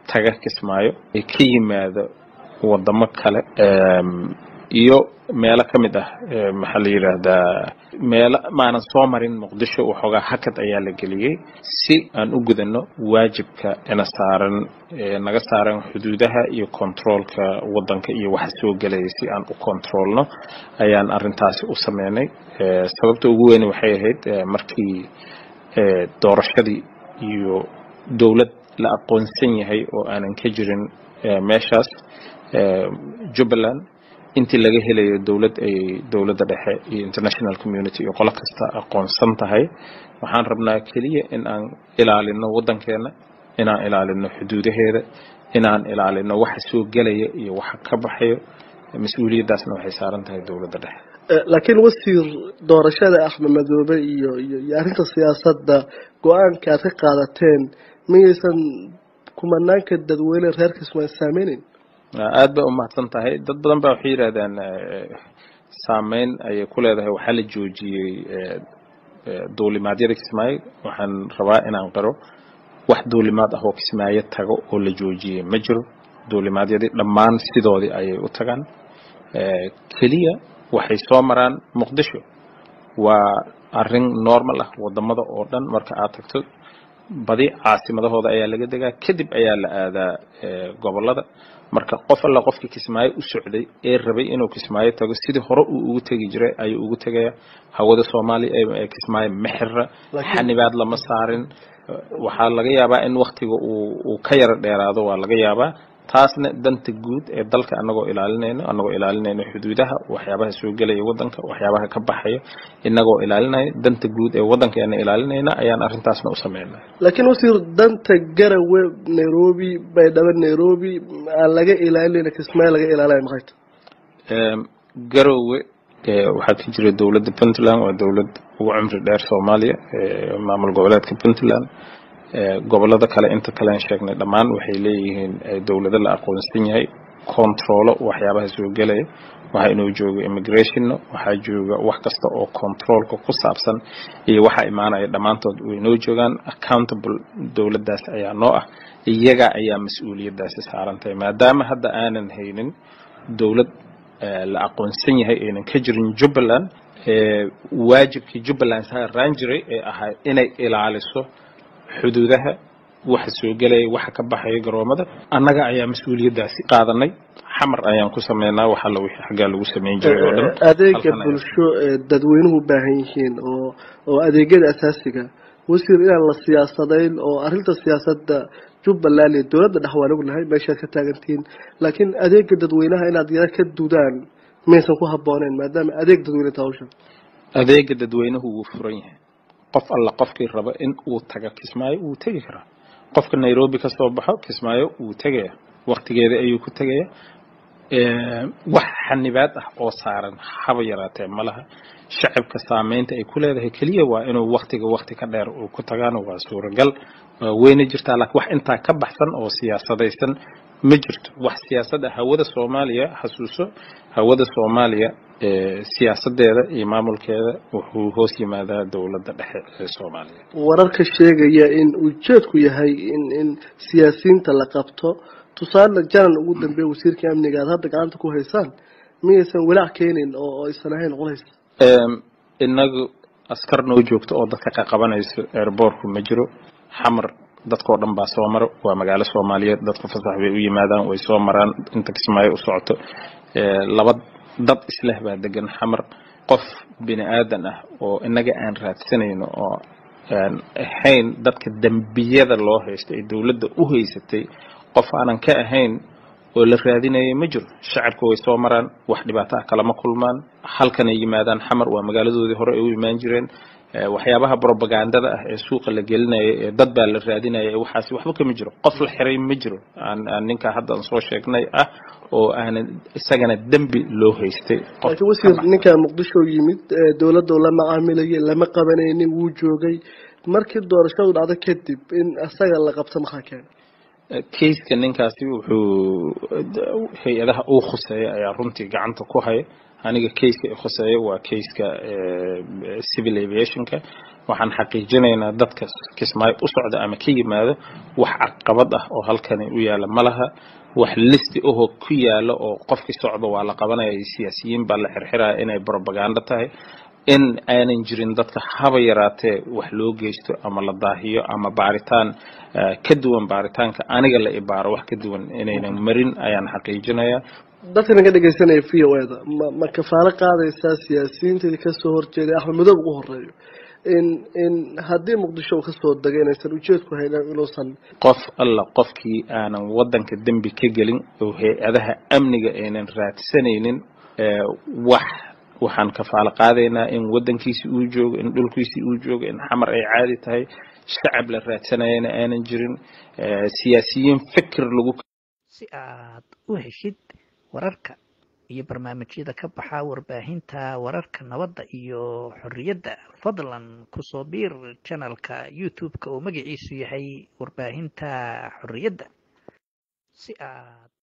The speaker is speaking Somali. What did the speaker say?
taga kismaayo ee ka yimaado wadamo kale iyo meelo ka mid ah maxaa la yidhaahdaa meelo maanan soo marin muqdisho waxoogaa hakad ayaa la geliyey si aan u gudano waajibka ina saaran naga saaran xuduudaha iyo controolka wadanka iyo waxa soo gelaya si aan u controolno ayaan arintaasi u sameynay sababta ugu weyn waxay ahayd markii doorashadii iyo dowlad la aqoonsan yahay oo aanan ka jirin meeshaas jubbaland intii laga helayo dowlad ay dowladda dhexe iyo international community iyo qolo kasta aqoonsan tahay waxaan rabnaa keliya in aan ilaalino waddankeena inaan ilaalino xuduudaheeda inaan ilaalino waxa soo gelaya iyo waxa ka baxayo mas-uuliyaddaasna waxay saaran tahay dowladda dhexe laakiin wasiir doorashada axmed madoobe iyo iyo iyo arrinta siyaasadda go-aanka aad ka qaadateen miyaysan kumanaanka dadweyne reer kismaayo saameyneyn aada bay umahadsan tahay dad badan baa waxay yidhahdaan saameyn ayay ku leedahay waxaa la joojiyey duulimaadyada kismaayo waxaan rabaa inaan qiro wax duulimaad ah oo kismaayo tago oo la joojiyey ma jiro duulimaadyadii dhammaan sidoodii ayay u tagaan keliya waxay soo maraan muqdisho waa arrin normal ah wadamada oo dhan marka aad tagto badi caasimadahooda ayaa laga degaa kadib ayaa la aadaa gobolada marka qof alla qofkii kismaayo u socday ee rabay inuu kismaayo tago sidii hore uu ugu tegi jiray ayuu ugu tegaya hawada soomaaliya ee kismaayo mexira xanibaad lama saarin waxaa laga yaabaa in waktiga uu ka yaro dheeraado waa laga yaabaa taasna danta guud ee dalka anagoo ilaalinayno anagoo ilaalinayno xuduudaha waxyaabaha soo gelaya wadanka waxyaabaha ka baxaya inagoo ilaalinaya danta guud ee wadankeena ilaalinayna ayaan arrintaasna u sameynay laakiin wasiir danta garawe nairobi baydhabo nairobi aan laga ilaalinayna kismaayo laga ilaalinayo maxay tahay garowe waxaa ka jira dowladda puntland waa dowlad ugu cumri dheer soomaaliya maamul goboleedka puntland gobolada kale inta kalean sheegnay dhammaan waxay leeyihiin dowlado la aqoonsan yahay controlo waxyaabaha soo gelaya waxaa inoo jooga immigrationna waxaa jooga wax kasta oo controlka ku saabsan iyo waxaa imaanaya dhammaantood way inoo joogaan accountable dowladdaas ayaa noo ah iyaga ayaa mas-uuliyaddaasi saarantahay maadaama hadda aanan haynin dowlad la aqoonsan yahay aynan ka jirin jubbaland waajibkii jubbaland saaraan jiray ee ahaa inay ilaaliso xuduudaha waxa soo gelaya waxa ka baxaya garoomada annaga ayaa mas-uuliyaddaasi qaadanay xamar ayaan ku sameynaa waxa la wixii xaggaa lagu sameyn jiray oo dhan adeega bulsho ee dadweynuhu u baahan yihiin oo oo adeegyada asaasiga wasiir inaan la siyaasadayn oo arrinta siyaasadda jubbaland iyo dowladda dhex waan ognahay meeshaad ka taagantihiin laakiin adeega dadweynaha inaad yara ka dudaan maysan ku habbooneyn maadaama adeeg dadweyne ta hawsha adeega dadweynuhu wuu furan yahay qof alla qofkii raba in uu taga kismaayo wuu tegi karaa qofka nairobi ka soo baxo kismaayo wuu tegaya waktigeeda ayuu ku tegaya wax xanibaad ah oo saaran haba yaraatee ma laha shacabka saameynta ay ku leedahay keliya waa inuu waktiga wakti ka dheer uu ku tagaano waa suuragal waa weyna jirtaa laakiin wax intaa ka baxsan oo siyaasadaysan ma jirto wax siyaasada hawada soomaaliya xasuuso hawada soomaaliya siyaasadeeda iyo maamulkeeda wuxuu hoos yimaadaa dowladda dhexe ee soomaaliya wararka sheegaya in ujeedku yahay in in siyaasiyiinta la qabto tusaale janan ugu dambeeya wasiirka amniga aad hadda gacanta ku haysaan miyaysan walaac keenin oo aysan ahayn culays inagu askar noo joogto oo dadka qaqabanayso airbortku ma jiro xamar dadkao dhan baa soo maro waa magaalo soomaaliyeed dadku fasax bay u yimaadaan way soo maraan inta kismaayo u socoto laba dad isleh baa degan xamar qof bini aadan ah oo inaga aan raadsanayno oo aan ahayn dadka dembiyada loo haysto ee dowladda u haysatay qof aanan ka ahayn oo la raadinayo ma jiro shacabka way soo maraan wax dhibaato ah kalama kulmaan halkanay yimaadaan xamar waa magaaladoodii hore ay u imaan jireen waxyaabaha brobagandada ah ee suuqa la gelinaya ee dad baa la raadinaya waxaasi waxba kama jiro qof la xiray ma jiro aan ninka haddan soo sheegnay ah oo aanan isagana dembi loo haystay laakiin wasiir ninkaa muqdisho yimid dowladda la macaamilayay lama qabanaynin wuu joogay markii doorashadu dhacdo kadib in isaga la qabto maxaa keenay kayska ninkaasi wuxuu hay-adaha uu khuseeya ayaa runtii gacanta ku haya aniga kayska khuseeya waa kayska civil aviationka waxaan xaqiijinaynaa dadka kismaayo u socda ama ka yimaado wax caqabad ah oo halkani u yaala ma laha wax listi ahoo ku yaala oo qofkii socda waa la qabanaya siyaasiyiin baa la xirxiraya inay brobagando tahay in aanan jirin dadka haba yaraatee wax loo geysto ama la daahiyo ama baaritaan ka duwan baaritaanka aniga la ibaaro wax ka duwan inaynan marin ayaan xaqiijinayaa dadkana ka dhegeysanaya v o eda ma ma kafaalo qaadaysaa siyaasiyiinteedii kasoo horjeeday axmed madoob ugu horeeyo in in haddii muqdisho uu kasoo degay inaysan ujeedku haynan inuusan qof alla qofkii aanan wadanka dembi ka gelin oo hay-adaha amniga aynan raadsanaynin wax waxaan kafaalo qaadaynaa in wadankiisi uu joogo in dhulkiisi uu joogo in xamar ay caadi tahay shacab la raadsanayana aanan jirin siyaasiyiin fikir lagu si aad u heshid wararka iyo barnaamijyada ka baxa warbaahinta wararka nabadda iyo xorriyadda fadlan kusoo biir janalka youtube-ka oo magaciisu yahay warbaahinta xorriyadda si aad